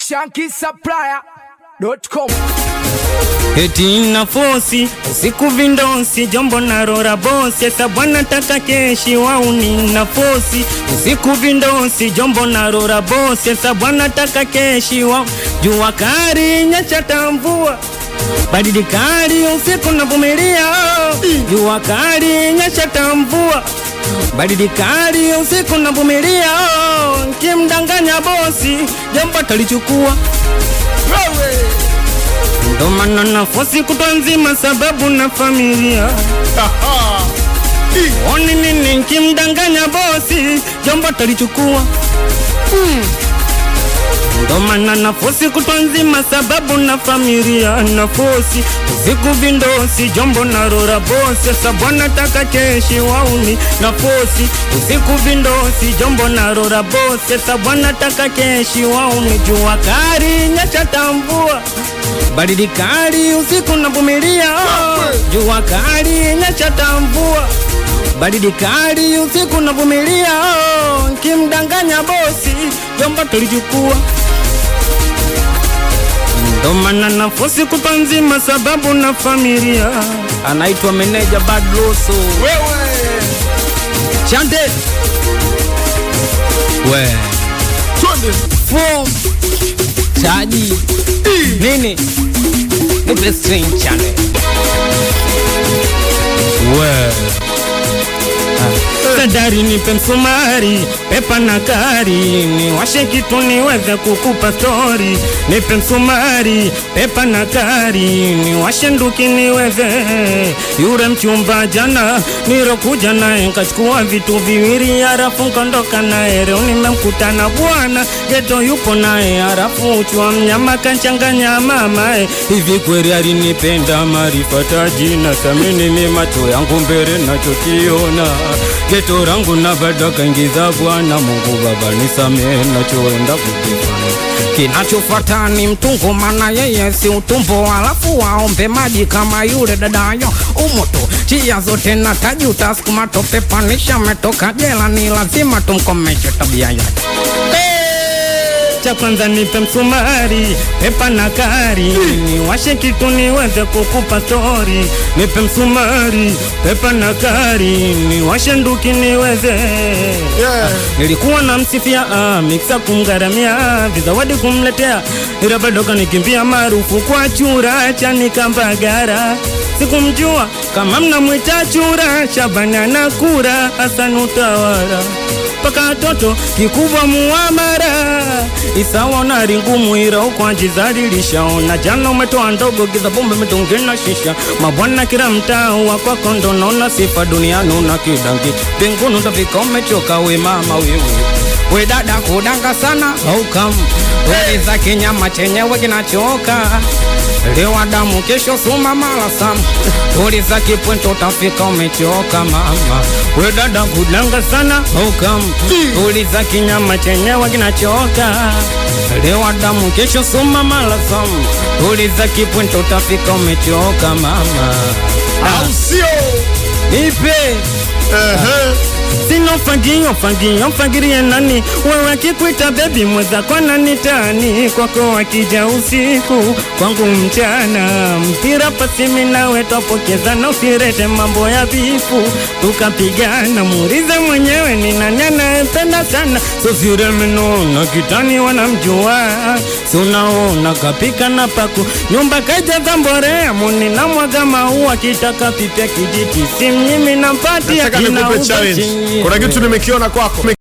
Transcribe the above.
shankisupplier.com Eti na fosi usiku vindosi jombo na rora bosi esa bwana taka keshi wauni na fosi usiku vindosi jombo na rora bosi esa bwana taka keshi wa jua kari nyacha tambua baridi kali usiku navumilia jua kali nyesha tambua baridi kali usiku navumilia kimdanganya bosi jambo talichukua ndo maana nafosi kutwa nzima sababu na familia oni nini nkimdanganya bosi jambo talichukua ndo maana nafosi kutwa nzima sababu na familia nafosi usiku vindosi jombo na rora bosi sabwana taka keshi wauni nafosi usiku vindosi jombo na rora bosi sabwana taka keshi wauni jua kari nyesha tambua baridi kali usiku navumilia jua kali nyesha tambua baridi kali usiku navumilia kimdanganya bosi jombo tulichukua ndo maana nafosi kupa nzima sababu na familia anaitwa meneja badloso chande we fom chaji nini nipe string chande we sadari nipe msumari pepa na kari niwashe kitu niweze kukupa stori nipe msumari pepa na kari niwashe nduki niweze yure mchumba jana nirokuja naye nkachukua vitu viwili harafu nkondoka naye leo nimemkutana bwana geto yupo naye harafu uchwa mnyama kanchanganya mamae hivi kweli alinipenda marifata jina samini ni macho yangu mbele nachokiona geto rangu na bado kaingiza Bwana Mungu Baba nisamehe nachoenda kukifanya. Kinachofuata ni mtungo, maana yeye si utumbo, alafu waombe maji kama yule dadayo umoto chia zote na taji utasukuma tope, panisha metoka jela, ni lazima tumkomeshe tabia yake cha kwanza nipe msumari, pepa na kari, niwashe kitu niweze kukupa stori. Nipe msumari, pepa na kari, niwashe nduki niweze Yeah. Nilikuwa na msifia ah, miksa kumgaramia vizawadi kumletea, ila bado kanikimbia maarufu kwa chura cha nikambagara. Sikumjua kama mnamwita chura, Shabani anakura Hassan utawala mpaka toto kikubwa muamara isawa na ringumu ira ukwanjizalilishaona jana umetoa ndogo giza bombe mitungina shisha mabwana kila mtaa wa kwako ndo naona sifa duniani una kidangi mbinguni utafika umechoka we mama wewe we dada kudanga sana aukam uliza kinyama chenyewe kinachoka leo damu kesho suma mala sam uliza kipwento utafika umechoka mama we dada kudanga sana aukam uliza kinyama chenyewe kinachoka leo damu kesho suma mala sam uliza kipwento utafika umechoka mama au sio? nipe Ehe. sino fagio fagio fagirie nani wewe akikuita bebi mweza kwa nani tani kwako akija usiku kwangu mchana mpira pasimi nawe twapokezana usirete mambo ya vifu tukapigana muulize mwenyewe ni nani anayempenda sana sosiremenoona kitani wanamjua si unaona kapika na paku nyumba kajaza mborea muni na mwaga maua kitaka pipya kijiti simnyimi nampatia Nataka nikupe challenge. Kuna kitu nimekiona kwako.